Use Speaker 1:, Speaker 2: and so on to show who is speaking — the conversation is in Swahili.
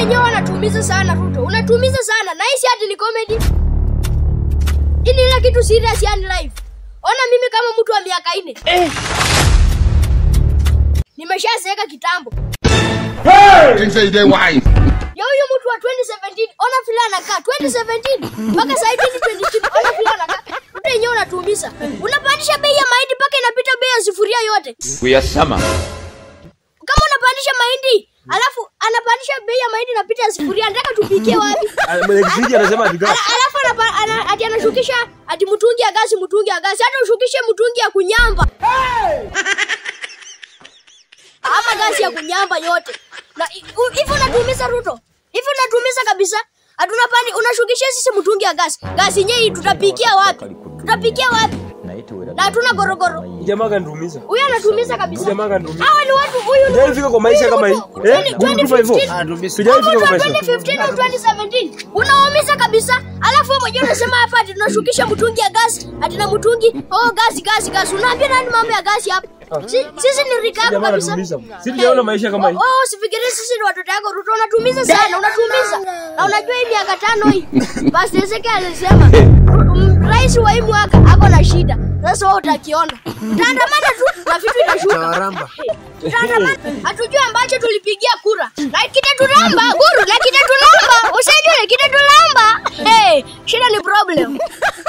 Speaker 1: yenyewe wanatuumiza sana Ruto, unatuumiza sana na hii si ati ni comedy. Hii ni ile kitu serious yani life. Ona mimi kama mtu wa miaka nne nimeshazeeka kitambo.
Speaker 2: Things say they wise.
Speaker 1: Ya huyu mtu wa 2017 ona vile anakaa 2017 mpaka sasa hivi 2022 ona vile anakaa. Ruto yenyewe unatuumiza. Unapandisha bei ya mahindi mpaka inapita bei ya sufuria yote.
Speaker 2: We are summer.
Speaker 1: Kama unapandisha mahindi alafu anapandisha bei ya mahindi inapita ya sufuria, nataka tupikie wapi?
Speaker 3: Mwenyekiti anasema ati
Speaker 1: Ala- alafu anapa- ana- ati anashukisha ati mtungi ya gasi mtungi ya gasi hata ushukishe mtungi ya kunyamba ama gasi ya kunyamba yote na i- u- hivi unatuumiza ruto hivi unatuumiza kabisa hatuna pani unashukisha sisi mtungi ya gasi gasi yenyewe tutapikia wapi tutapikia wapi na hatuna gorogoro
Speaker 3: jamaa kanitumiza.
Speaker 1: huyu anatuumiza kabisa
Speaker 3: Jamaa kanitumiza.
Speaker 1: hawa ni watu huyu ni
Speaker 3: Sijaifika kwa maisha kama hii. Eh? Mungu tupa hivyo.
Speaker 1: 2015
Speaker 3: Sijaifika kwa maisha.
Speaker 1: 2015 au 2017 unaumiza kabisa alafu wewe mwenyewe unasema hapa ati tunashukisha mtungi ya gasi ati na mtungi oh gasi gasi gasi unaambia nani mambo ya gasi hapa Si- sisi ni rika yako
Speaker 3: Jamaa
Speaker 1: kabisa
Speaker 3: anatuumiza. Sisi tujaona maisha kama hii.
Speaker 1: oh oh, usifikirie sisi ni watoto yako ruto unatumiza sana unatumiza na unajua hii miaka tano hii basi Ezekiel alisema mm, rais wa hii mwaka ako na shida sasa wewe utakiona utaandamana tu na vitu itashuka Tutaandamana. hatujui ambacho tulipigia kura na kitatulamba guru na kitatulamba usijue kitatulamba hey, shida ni problem